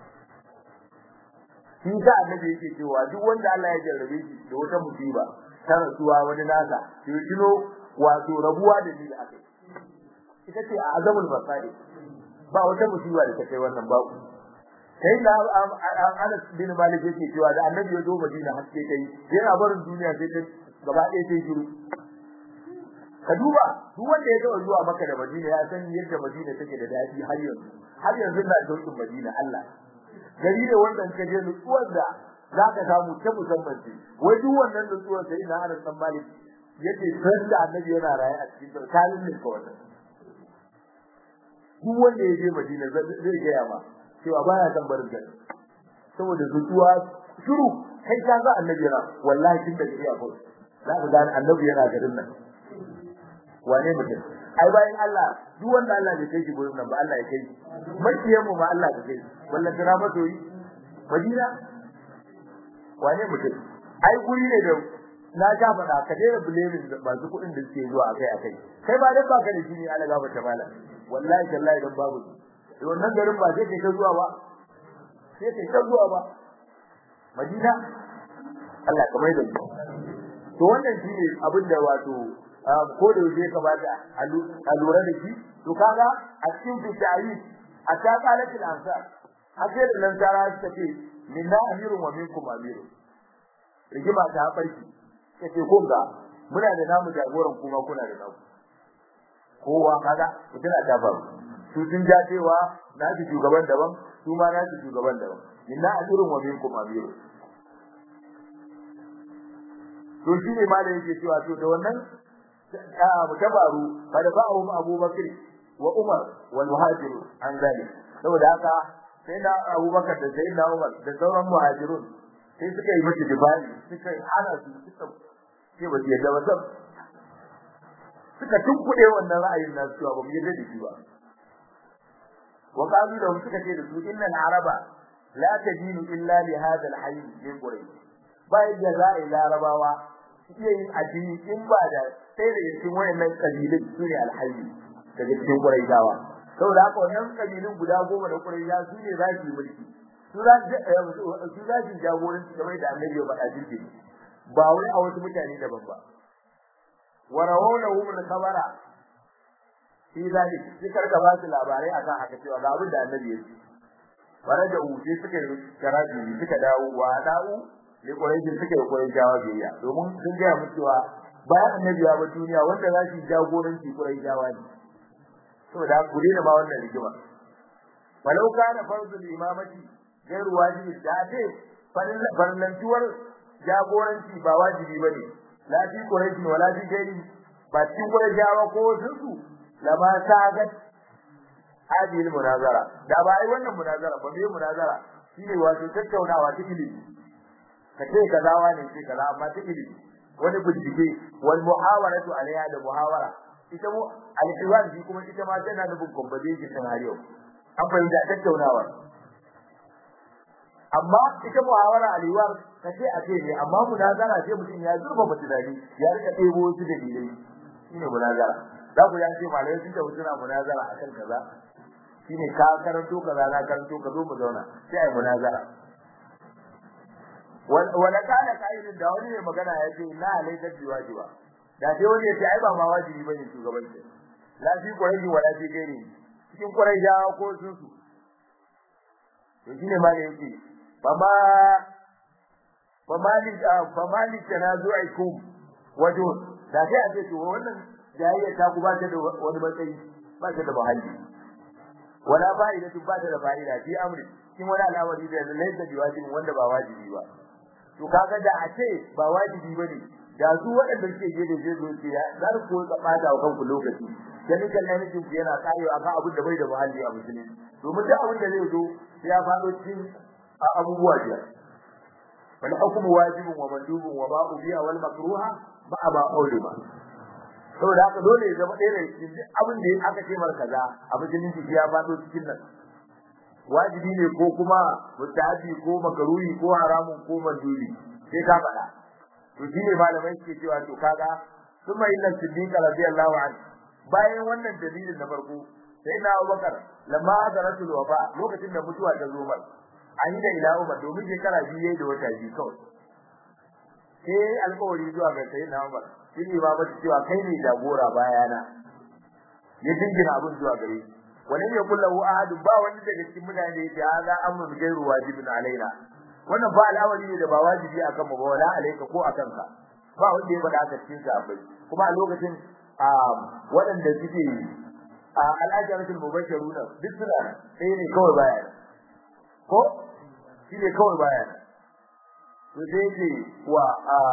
shi da annabi yake cewa duk wanda Allah ya jarrabe shi da wata musiba ta rasuwa wani nasa to kino wato rabuwa da ni da aka ita ce azamul fasadi ba wata musiba da ta kai wannan babu sai da Anas bin Malik yake cewa da annabi ya zo Madina haske kai yana barin duniya sai ta gaba ɗaya sai shiru ka duba duk wanda ya zo zuwa Makka da Madina ya san yadda Madina take da dadi har yanzu har yanzu na daukin Madina Allah gari ne wanda ka je nutsuwar da za ka samu ta musamman ce wai duk wannan nutsuwar sai na Anas bin Malik yake san da annabi yana raye a cikin kalin ne kawai duk wanda ya je Madina zai ga ma cewa baya san barin gari saboda nutsuwa shiru kai ka ga annabi yana wallahi tun da iya ko za ka gane annabi yana garin nan wane mutum ai bayan Allah duk wanda Allah bai kai shi gurin nan ba Allah ya kai makiyan mu ma Allah ya kai wallahi kira masoyi Madina wane mutum ai guri ne da na ga faɗa ka daina blaming masu kuɗin da suke zuwa akai akai kai ba da baka da shi ne Allah gaba ta mala wallahi tallahi dan babu shi wannan garin ba sai kai ta zuwa ba sai kai ta zuwa ba Madina Allah kamar da to wannan shine abin da wato ko da yake kamata a lura da shi to kaga a cikin fitayi a ta qalatil ansar hace da nan tara suka ce minna amirun wa minkum amirun rigima ta farki kace kun ga muna da namu jagoran kuma kuna da naku kowa kaga mutuna ta faru su sun ja cewa na ji shugaban daban su ma na ji shugaban daban minna amirun wa minkum amirun to shine malai yake cewa to da wannan mutabaru fa da ba'um abubakar wa umar wal muhajir an zalik saboda haka sai da abubakar da sai da umar da sauran muhajirun sai suka yi miki dibali suka hana su suka ce ba yadda ba sab suka tunkuɗe wannan ra'ayin nasu cewa ba mu yadda da shi ba wa qalu da suka ce da su inna al-araba la tadinu illa li hadha al-hayy min quraish ba yadda za a yi larabawa iya yin addini in ba da sai da cikin wayannan kabilun su ne alhaji daga cikin Quraishawa saboda haka wannan kabilun guda goma da Quraisha su ne za su yi mulki su za su su za su jagoranci kamar da Annabi ya faɗa cikin ba wai a wasu mutane daban ba wa rawawlahum al-khabara fi zalik sai karka ba su labarai akan haka cewa ga abin da Annabi ya ce bare da uce suka yi karaji suka dawo wa da'u ne Quraishi suka yi Quraishawa biyayya domin sun ga mu cewa bayan annabi ya ba duniya wanda za su jagoranci Quraishawa ne saboda ku dena ba wannan rigima walau kana fardul imamati gairu wajibi da ce farlantuwar jagoranci ba wajibi bane la fi Quraishi wala fi gairi ba cikin Quraishawa ko su lama sagat hadil munazara da ba ai wannan munazara ba me munazara shine wato tattaunawa ta ilimi kace kazawa ne ce kaza amma ta ilimi wani bincike wal muhawaratu alaiha da muhawara ita mu al-iwan shi kuma ita ma tana nufin competition din har yau an fahimta tattaunawa amma ita muhawara al-iwan kace a ce ne amma munazara sai mutum ya zurfa mutane ya rika ɗebo su da dalilai shine munazara za ku yanke malai sun ta mutuna munazara akan kaza shine ka karanto kaza na karanto ka zo mu zauna sai ai munazara wala kana kaidin da wani mai magana ya ce la alayka biwajiba da sai wani ya ce ai ba ma wajibi bane shugabanci la fi quraishi wala fi gairi cikin quraishawa ko sun su to shine ma da yake fama famali famali tanazu'ikum wajo da sai a ce to wannan jayayya ta ku ba ta da wani matsayi ba ta da muhalli wala fa'idatu ba ta da fa'ida fi amri cikin wani al'amari da laysa biwajibin wanda ba wajibi ba to kaga da a ce ba wajibi bane da su waɗanda suke je da je zuci ya za ku ko bada wa kanku lokaci dan kan nan ku yana karewa akan abin da bai da muhalli a musulunci domin duk abin da zai zo ya faɗo cikin abubuwa biyar wal hukmu wajibun wa mandubun wa ba'u biha wal makruha ma ba ulama saboda haka dole ya zama ɗaya cikin abin da aka ce mar kaza a musulunci ya faɗo cikin nan wajibi ne ko kuma mutahabi ko makaruhi ko haramun ko mandubi sai ka faɗa to shine malamai suke cewa to kaga summa inna siddiqa radiyallahu anhu bayan wannan dalilin na farko sai na Abubakar lamma azaratul wafa lokacin da mutuwa ta zo mar an yi da ila Umar domin shekara biyu yayi da wata biyu kawai sai alƙawari zuwa ga sayyidina Umar shi ne ba cewa kai ne jagora bayana ya dingina abin zuwa gare shi wani ne kullahu ahadu ba wani daga cikin mutane da ya ga amrun gairu wajibin alaina wannan ba al'amari ne da ba wajibi akan mu ba wala alaika ko akan ka ba wanda ya faɗa haka cikin sahabbai kuma a lokacin waɗanda suke a al'ajaratul mubashiruna duk suna sai ne kawai baya ko shi ne kawai baya to sai ce wa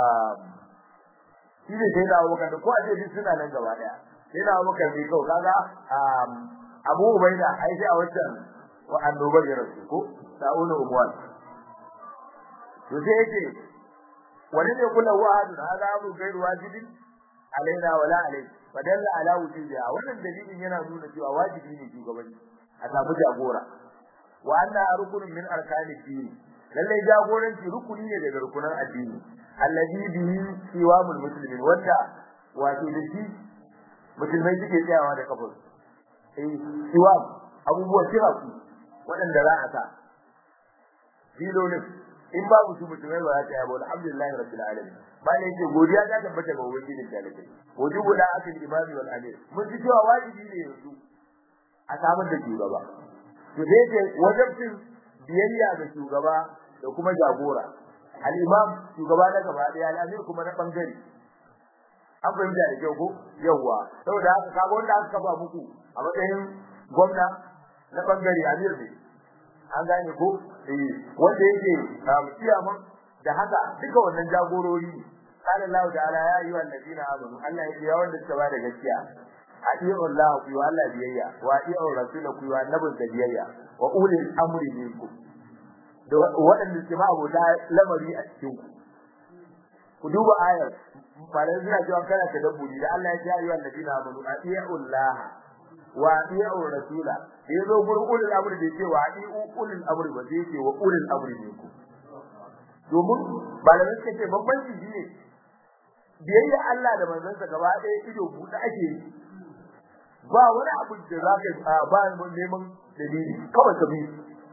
shi ne sai da abokan ko a ce duk suna nan gaba daya sai da abokan ne kawai kaga abu ubaida ai sai a wancan wa annobar ya rasu ko sa'una umwan to sai yake wani ne kula wa'adu hada abu gairu wajibin alaina wala alai fadalla ala wujubiha wannan dalilin yana nuna cewa wajibi ne shugabanci a samu jagora wa anna rukunun min arkani din lalle jagoranci rukuni ne daga rukunan addini allazi bihi siwamul muslimin wanda wato da shi musulmai suke tsayawa da kafar eh siwam abubuwan tiraku waɗanda za a sa filolin in babu su musulmai ba za ta yabo alhamdulillah rabbil alamin bayan yake godiya ta tabbata ga ubangiji da talakai wajibu da akil imami wal amir mun ji cewa wajibi ne yanzu a samar da shugaba to dai ce wajibin biyayya ga shugaba da kuma jagora al imam shugaba na gaba daya al amir kuma na bangare an fahimta da kyau ko yawwa saboda haka kaga wanda aka kafa muku a matsayin gwamna na bangare amir ne an gane ko eh wanda yake kiyaman da haka duka wannan jagorori ne qala Allah ta'ala ya ayyuhal ladina amanu Allah ya ya wanda suka bada gaskiya atiyu Allah ku yi Allah biyayya wa atiyu rasul ku yi annabin da biyayya wa ulil amri minkum da waɗanda suke ma abota lamari a cikin ku ku duba ayar faran suna cewa kana ta dabburi da Allah ya ce ayyuhal ladina amanu atiyu Allah wa atiyu rasula yazo gurin ulil amri da ce wa atiyu ulil amri ba sai ce wa ulil amri minkum domin malamai suka ce bambanci shine biyayya Allah da manzansa gaba ɗaya ido buɗe ake yi ba wani abu da za ka ba neman dalili kawai ka bi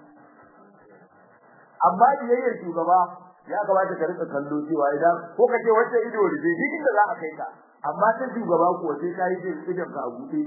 amma biyayyar shugaba ya kamata ka rika kallo cewa idan ko ka ce wacce ido da zai duk inda za a kai ka amma ta shugaba ko sai ka yi idan ka a buɗe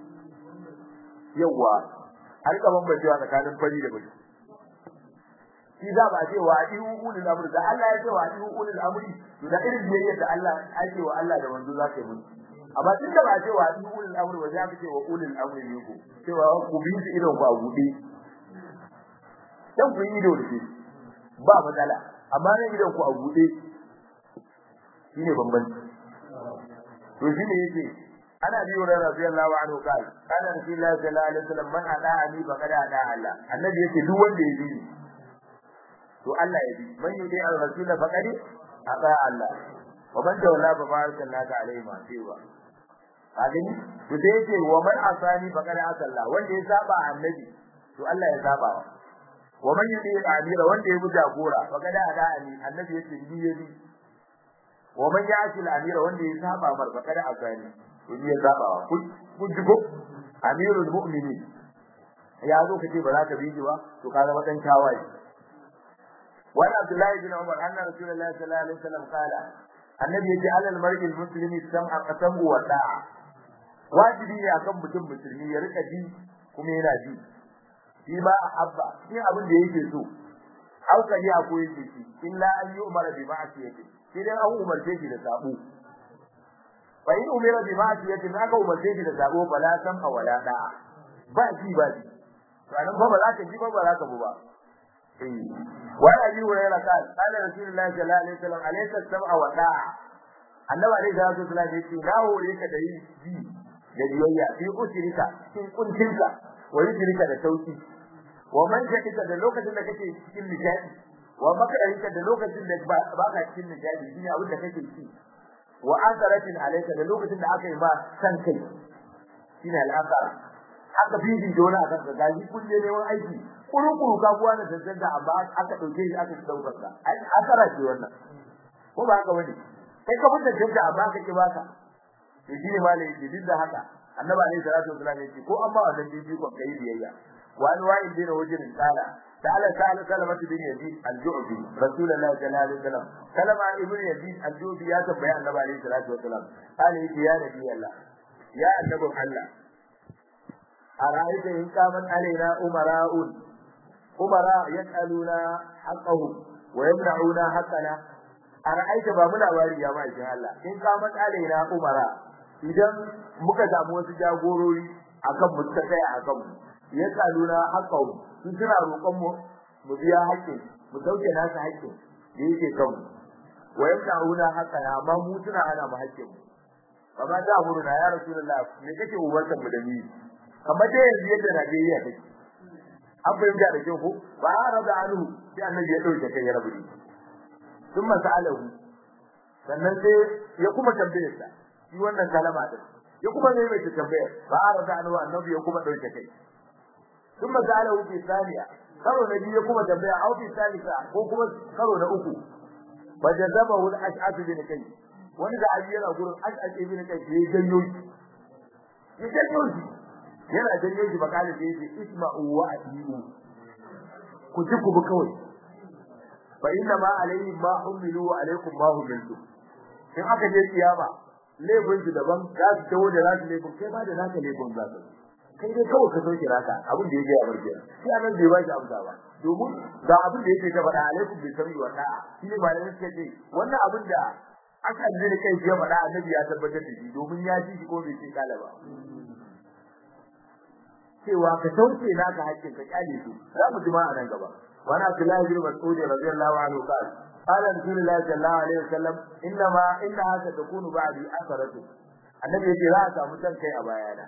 yawwa har ka bambancewa tsakanin fari da baki shi za ba ce wa ihu ulul amri da Allah ya ce wa ihu ulul amri to da irin biyayya da Allah ake wa Allah da manzo za ka yi musu amma tun da ba ce wa ihu ulul amri ba za ka ce wa ulul amri ne ku cewa ku bi su idan ku a buɗe dan ku yi ido da shi ba matsala amma ne idan ku a buɗe shine bambanci to shine yake ana bi wa radiyallahu anhu kai kana rasulullahi sallallahu alaihi wasallam man ada'ani faqad ada'a Allah annabi yake duk wanda ya bi to Allah ya bi man yudi ar-rasul faqad ata Allah wa man tawalla fa barakallahu alaihi ma cewa kadin to sai yace wa man asani faqad ata Allah wanda ya saba annabi to Allah ya saba wa man yudi al-amira wanda ya buja gora faqad ata ani annabi yace bi ya bi wa man ya'ti al-amira wanda ya saba mar faqad asani to bi ya saba kun ji ko amirul mu'minin ya zo kace ba za ka bi ba to ka zama dan tawaye وعن عبد الله بن عمر أن رسول الله صلى الله عليه وسلم قال النبي يجي على المرء المسلم السمع قسم والطاعة wajibi ne akan mutum musulmi ya rika ji kuma yana ji shi ma abba shi abin da yake so hankali a ko yake shi illa an yi umara bi ma'asiyati sai dai an umarce shi da sabo fa in umira bi ma'asiyati na ga umarce shi da sabo fala san a wala da ba ji ba ji to anan ba ba za ka ji ba ba za ka bu ba وعن ابي هريره قال قال رسول الله صلى الله عليه وسلم عليك السمع والطاعه annabi alaihi salatu wasallam ya ce na hore ka da yi ji da biyayya fi usrika cikin kuntinka wa yusrika da sauki wa man jadika da lokacin da kake cikin nishadi wa makarika da lokacin da ba ka cikin nishadi shine abin da kake ci wa asaratin alayka da lokacin da aka yi ma san kai shine al'asara aka bibi dole akan ka gaji kulle ne wani aiki kuru-kuru ka buwa na zazzanga amma aka dauke shi aka daukar ka ai asara ce wannan ko ba haka bane kai ka fita jinda amma ka ki baka to shine malai yake duk da haka annabi alaihi salatu wasallam yake ko amma wannan bibi ko kai biyayya wani wa'in bin wajin kala ta'ala ta'ala salamat bin yazid al-ju'bi rasulullahi sallallahu alaihi wasallam kalama ibn yazid al-ju'bi ya tabbaya annabi alaihi salatu wasallam kale yake ya nabi Allah ya annabi Allah ara'aita in kaman alaina umara'un umara yas'aluna haqqahum wa yamna'una haqqana ara'aita ba mu labari ya mai Allah in kaman alaina umara idan muka samu wasu jagorori akan mu ta kai akan mu yas'aluna haqqahum su suna roƙon mu mu biya haƙƙin mu dauke nasu haƙƙin da yake kan mu wa yamna'una haqqana amma mu suna hana mu haƙƙin mu kama da murna ya rasulullah me kake uwarta mu da ni kamar dai yanzu yadda Najeriya take an fahimta da kyau ko ba rada anhu sai annabi ya dauke kai ya rabu ni sun masalahu sannan sai ya kuma tambaye sa shi wannan kalama din ya kuma ne mai tambayar ba rada anhu annabi ya kuma dauke kai sun masalahu fi thaniya karo na biyu ya kuma tambaya au fi thalitha ko kuma karo na uku fajazabahu al-ash'ab bin kai wani da ayi yana gurin ash'ab bin kai ya janyo shi ya janyo shi yana janyo shi bakali da yake isma'u wa ati'u ku ji ku bi kawai fa inna ma alayhi ma umilu wa alaykum ma umiltu in aka je kiyama laifin su daban za su tawo da nasu laifin kai ma da naka laifin za su kai dai kawai ka soke naka abin da yake a barke shi anan bai ba shi amsa ba domin ga abin da yake ta faɗa alaikum bi sami wa ta'a shi ne malamin suka ce wannan abin da aka ji da kai ya faɗa annabi ya tabbatar da shi domin ya ji shi ko bai ce kala ba cewa ka sauke naka hakkin ka kyale su za mu jima a nan gaba wani abdullahi bin mas'ud radiyallahu anhu qala qala rasulullahi sallallahu alaihi wasallam inna ma inna haka takunu ba'di asaratu annabi yace za a samu san kai a bayana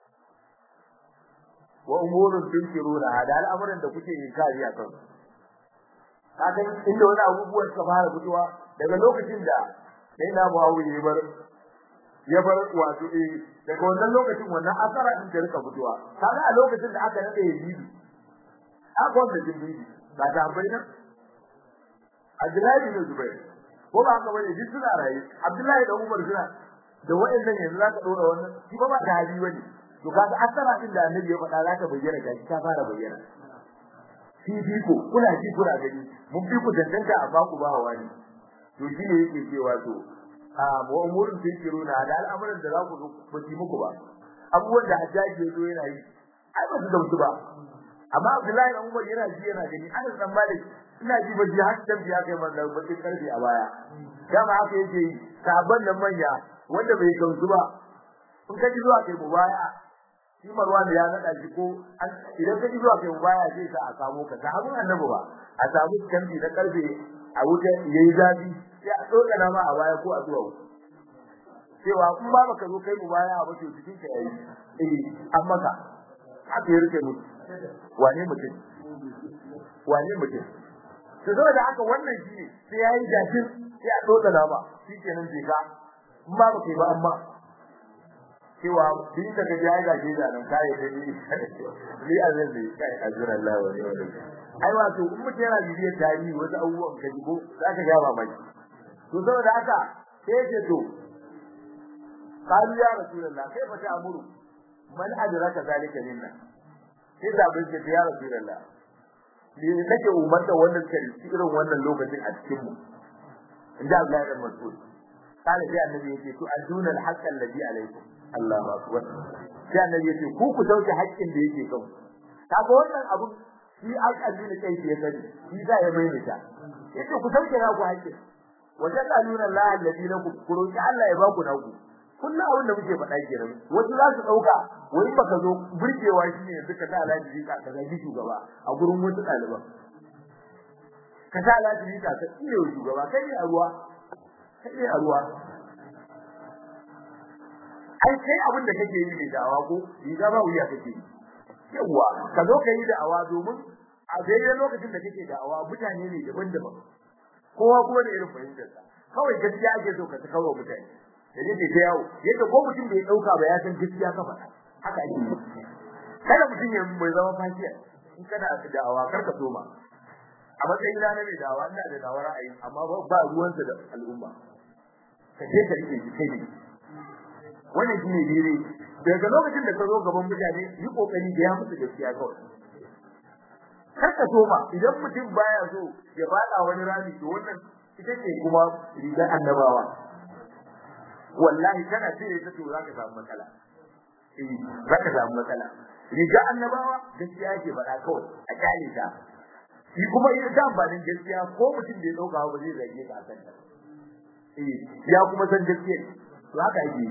wa umurun tunkiruna hada al'amuran da kuke inkari a kan kaga inda wani abubuwan suka fara fitowa daga lokacin da sai na Muawiya ya bar ya bar wato eh daga wannan lokacin wannan asara din da rika fitowa kaga a lokacin da aka nade Yazid aka wanda jibril ba ta bayyana Abdullahi bin Zubair ko ba haka bane duk suna rayi Abdullahi da Umar suna da wayannan yanzu zaka dora wannan shi ba ba da hali bane to kaga asara din da annabi ya faɗa zaka bayyana ga ta fara bayyana shi fi ko kuna ji kuna gani mun fi ku danganta a baku ba wani to shi ne yake cewa to a mu umurin fikiruna da al'amuran da za ku ba ji muku ba abubuwan da hajjaji ya zo yana yi ai ba su dauki ba amma Abdullahi dan Umar yana ji yana gani ana san malik ina ji ba ji har dan biya kai manzo ba sai karfi a baya dama haka yake yi sabon nan manya wanda bai gamsu ba in ka ji zuwa kai mubaya shi Marwan ya nada shi ko idan ka ji zuwa kai mubaya sai sa a samu ka sahabin annabi ba a samu kambi na karfe a wuta yayi zafi sai a tsokana ma a baya ko a zuwa cewa in ba baka zo kai mubaya ba to cikin ka yayi eh amma ka haka ya rike mutu wane mutum wane mutum to saboda haka wannan shi sai yayi jafin sai a tsokana ma shikenan je ka in ba baka yi ba amma cewa din da ga ya ga da nan kai da ni ni azan ne kai azura Allah wa ni wani ai wato in mutum yana bibiyar tarihi wasu abubuwan ka jigo zaka ga mamaki to saboda haka sai ce to qalu ya rasulullah kai fa ta'muru man adraka zalika minna sai da bin ce ya rasulullah ni kake umarta wannan kai irin wannan lokacin a cikin mu inda Allah ya Mas'ud kana sai annabi yake to aduna al-haqq alladhi alaykum Allahu akbar sai annabi yace ku ku dauke haƙƙin da yake kan kaga wannan abu shi alƙalmi ne kai ya sani shi za ya mai ta yace ku dauke na ku haƙƙin wajen kaluna Allah alladhi lakum ku roki Allah ya baku na ku kullum abin da muke faɗa kenan wasu za su dauka wani baka zo burgewa shi ne suka sa alaji ka ka zagi shugaba a gurin wasu ɗaliban ka sa alaji ka ka iya shugaba kai ne a ruwa kai ne a ruwa ai kai abin da kake yi ne da'awa ko riga ba wuya kake yi yawa ka zo ka yi da'awa domin a daidai lokacin da kake da'awa mutane ne daban-daban kowa kuma da irin fahimtarsa kawai gaskiya ake so ka ta kawo mutane da yake ta yawo yadda ko mutum bai dauka ba ya san gaskiya ka faɗa haka ake yi kada mutum ya bai zama fashiya in kana da'awa kar ka soma a matsayin na mai da'awa ina da da'awar ra'ayi amma ba ruwansa da al'umma ka je ka rike shi kai ne wannan shine dire daga lokacin da ka zo gaban mutane yi kokari da ya musu gaskiya kawai kar ka soma idan mutum baya so ya fada wani rami to wannan ita ce kuma rigar annabawa wallahi kana cire ta to zaka samu matsala eh zaka samu matsala rigar annabawa gaskiya ke faɗa kawai a kyale ta shi kuma yin da amfanin gaskiya ko mutum da ya dauka ba zai zage ka akan ta eh ya kuma san gaskiya to haka yake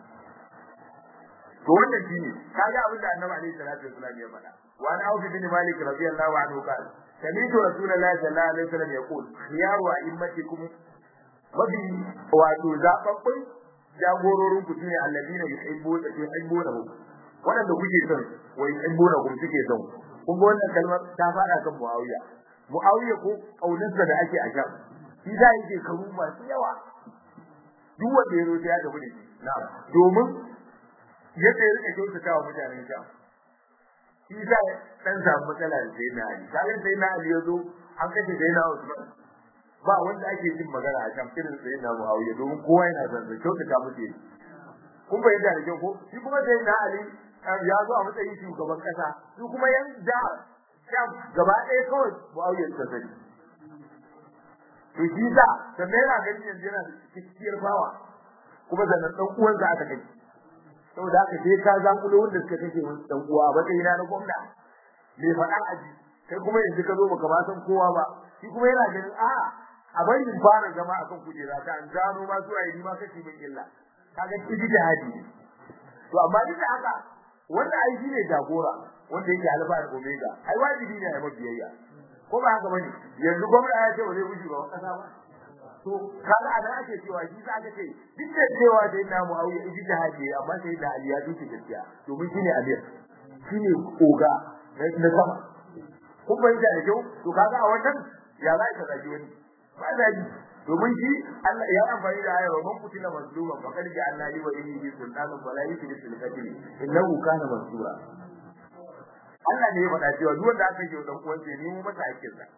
to wannan shine kaga abin da annabi alaihi salatu wasallam ya faɗa wa an aufi bin malik radiyallahu anhu qala sami'tu rasulullahi sallallahu alaihi wasallam yaqul khiyaru a'immatikum wabi wato zababbun jagororin ku shine alladina yuhibbuna yuhibbunahu wadanda kuke son wa yuhibbunakum suke son kun ga wannan kalmar ta fara kan muawiya muawiya ko kaunarsa da ake a sham shi da yake karu masu yawa duk wanda ya zo sai ya tafi da shi na'am domin yadda ya rike kyautata wa mutanen sham shi da dan samu matsala da sai na ali kaga sai na ali yazo an kace sai na Usman ba wanda ake jin magana a kan irin sai na Muawiya domin kowa yana son da kyautata muke kun bayyana da kyau ko shi kuma sai na ali ya zo a matsayin shugaban kasa su kuma yan da sham gaba ɗaya kawai Muawiya ta sani to shi da sannan yana ganin yanzu yana da cikkiyar bawa kuma sannan dan uwansa aka kai saboda haka sai ka zankulo wanda suka kashe wani dan uwa ba sai na gwamna me faɗa aji kai kuma yanzu ka zo baka ba san kowa ba shi kuma yana ganin a a bari in fara zama akan kujera ta an gano ma su ayi ma kace min illa kaga kiji da hadi to amma duk da haka wanda ai shine jagora wanda yake alfa da omega ai wajibi ne a mabiyayya ko ba haka bane yanzu gwamna ya ce ba zai wuce ba kasa ba to kaga a da ake cewa shi za ka ce duk da cewa dai na Muawiya idi da haji amma sai da Ali ya duke gaskiya domin shine Amir shine oga na sama kun bai da kyau to kaga a wannan ya za ka zagi wani ba zagi domin shi Allah ya amfani da ayar man kutila mazluma fa kad ja Allah li wa inni sultanun wala yusri fil qatl innahu kana mansura Allah ne ya faɗa cewa duk wanda aka yi dan uwansa ne mu masa hakkin sa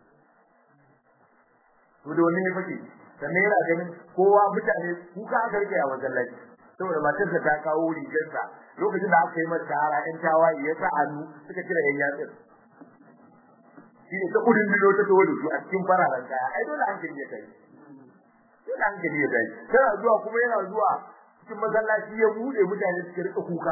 to da wannan ne fake sannan yana ganin kowa mutane kuka aka rike a masallaci saboda matarsa ta kawo rigarsa lokacin da aka yi mata tara ɗan tawaye ya sa hannu suka cire yan yatsun shi ne ta kudin bilo ta tawo da su a cikin fararen kaya ai dole hankali ya kai dole hankali ya kai tana zuwa kuma yana zuwa cikin masallaci ya bude mutane suka rika kuka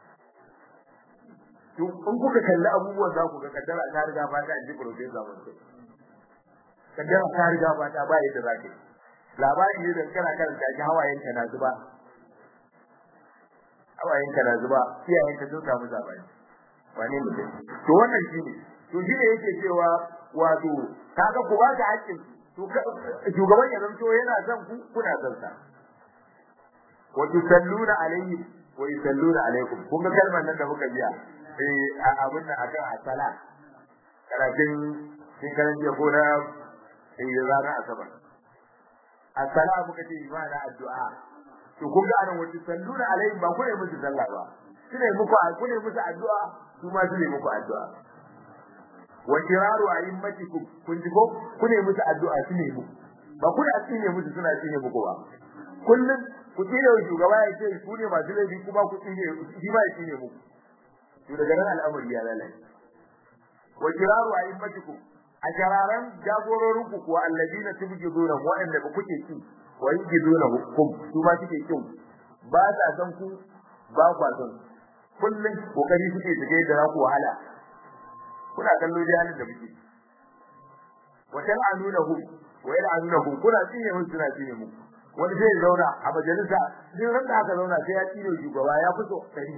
to in kuka kalli abubuwan za ku ga kaddara ta riga ba ta ji professor mun kaddara ta riga ba ta ba yadda za ka yi labari ne da kana karanta shi hawayen ka na zuba hawayen ka na zuba iyayen ka sun samu zabani wane mutum to wannan shine to shine yake cewa wato kaga ku ba ta hakkin to shugaban ya zanto yana son ku kuna son sa wa tusalluna alayhi wa yusalluna alaykum kun ga kalmar nan da muka biya eh abin nan akan asala karatun sun karanta ko na eh ranar asabar assalamu kace imana addu'a to kun ga anan wata salluna alaihi ba ku ne musu sallah ba su ne muku ku ne musu addu'a su ma su ne muku addu'a wa kiraru a'immatikum kun ji ko ku ne musu addu'a su ne muku ba ku da tsine musu suna tsine muku ba kullum ku tsine wa shugaba ya ce ku ne masu laifi kuma ku tsine shi ba ya tsine muku to daga nan al'amari ya lalace wa kiraru a'immatikum a jararan jagororin ku kuwa alladina tubjiduna wa'anda ba kuke ki wa yujiduna hukum su ma suke kin ba sa san ku ba kwa san kullun kokari suke su ga yadda za ku wahala kuna kallo da halin da muke wa tal'anunahu wa yal'anunahu kuna tsine mun suna tsine mu wani sai zauna a majalisa duk ran da aka zauna sai ya tsine shugaba ya fito dari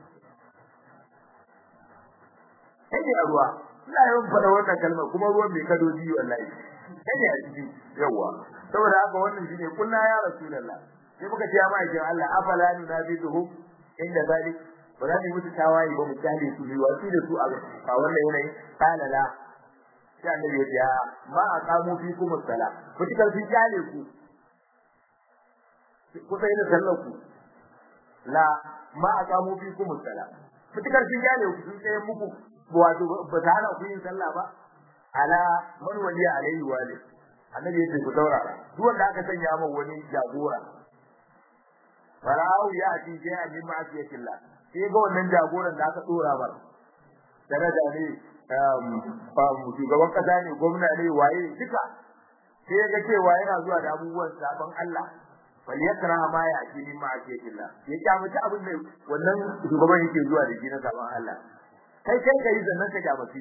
kai a ruwa ina yawan faɗa wannan kalmar kuma ruwan mai kado biyu wallahi kai a ciki yawa saboda haka wannan shine kullu ya rasulullah sai muka ce ya ma'aikin Allah afala nunabiduhu inda zalik ba za mu mutu tawaye ba mu kyale su ne wasu da su a wannan yanayin kana la sai annabi ya ce ma aqamu fikum as-sala mutukar sun kyale ku ku sai da sallar ku la ma aqamu fikum as-sala mutukar sun kyale ku sun tsaye muku wato ba ta hana ku yin sallah ba ala man waliya alaihi walid annabi ya ce ku saurara duk wanda aka sanya min wani jagora fara'u ya ci sai a min ma'asiyatillah sai ga wannan jagoran da aka dora ba daraja ne shugaban kasa ne gwamna ne waye duka sai ga cewa yana zuwa da abubuwan sabon Allah bal yakra ma ya ci min ma'asiyatillah ya kyamaci abin da wannan shugaban yake zuwa da shi na sabon Allah kai kai kai zannan ka kyamaci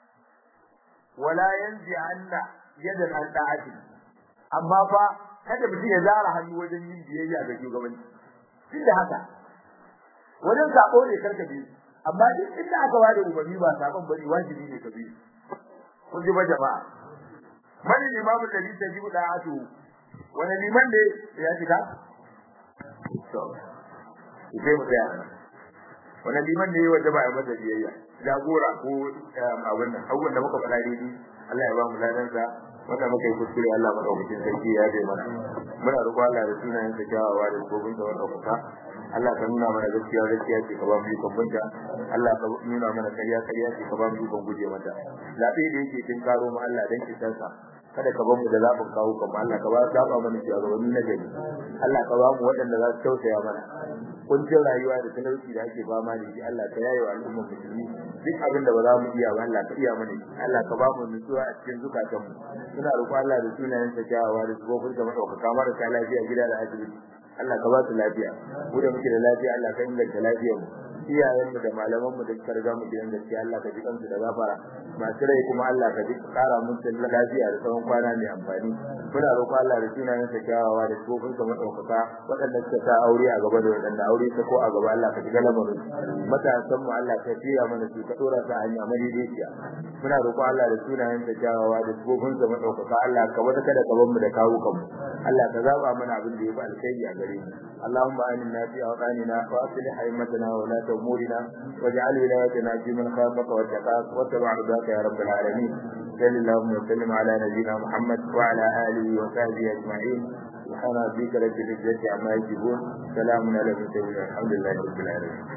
wala yanzi anna yadan an ta'ati amma fa kada mutum ya zara hannu wajen yin biyayya ga shugabanci duk da haka wajen sako ne karka bi amma duk inda aka bada umarni ba sakon bane wajibi ne ka bi kun ji ba jama'a man limamu da lita jibu da atu wani liman ne ya shiga to sai mu tsaya wani liman ne wanda ba ya masa biyayya jagora ko abin nan abubuwan da muka faɗa daidai Allah ya ba mu ladansa wanda muka yi kuskure Allah madaukakin sarki ya bai mana muna roƙo Allah da sunayen sa kyawawa da gobin da wanda kuka Allah ka nuna mana gaskiya gaskiya ce ka ba mu ikon bunta Allah ka nuna mana kariya kariya ce ka ba mu ikon guje mata labe da yake kin karo mu Allah dan kisan sa kada ka bar mu da zabin kawo kuma Allah ka ba zaba mana shugabanni na gari Allah ka ba mu waɗanda za su tausaya mana kuncin rayuwa da talauci da ake fama da shi Allah ka yaye wa al'ummar musulmi duk abin da ba za mu iya ba Allah ka iya mana Allah ka ba mu nutsuwa a cikin zukatan mu ina roƙo Allah da sunayen sa kyawawa da sufofin sa madaukaka mara ta lafiya gida da asibiti Allah ka ba su lafiya mu da muke da lafiya Allah ka inganta lafiyar mu iyayen mu da malaman mu da suka riga mu gidan gaskiya Allah ka ji kansu da gafara masu rai kuma Allah ka ji kara musu lafiya da tsawon kwana mai amfani muna roƙo Allah da sunayen sa kyawawa da sufofin sa madaukaka waɗanda suka sa aure a gaba da waɗanda aure ta ko a gaba Allah ka ji galamarin matasan mu Allah ka fiya mana su ka dora ta hanya madaidaiciya muna roƙo Allah da sunayen sa kyawawa da sufofin sa madaukaka Allah ka wata kada ka bar mu da kawo kanmu Allah ka zaba mana abin da yafi alkhairi a gare mu Allahumma aminna fi awqanina wa aslih haymatana wa la أمورنا واجعل ولايتنا في من خافك واتقاك واتبع رضاك يا رب العالمين صل اللهم وسلم على نبينا محمد وعلى آله وصحبه أجمعين سبحان ربك رب العزة عما يصفون سلام على المرسلين الحمد لله رب العالمين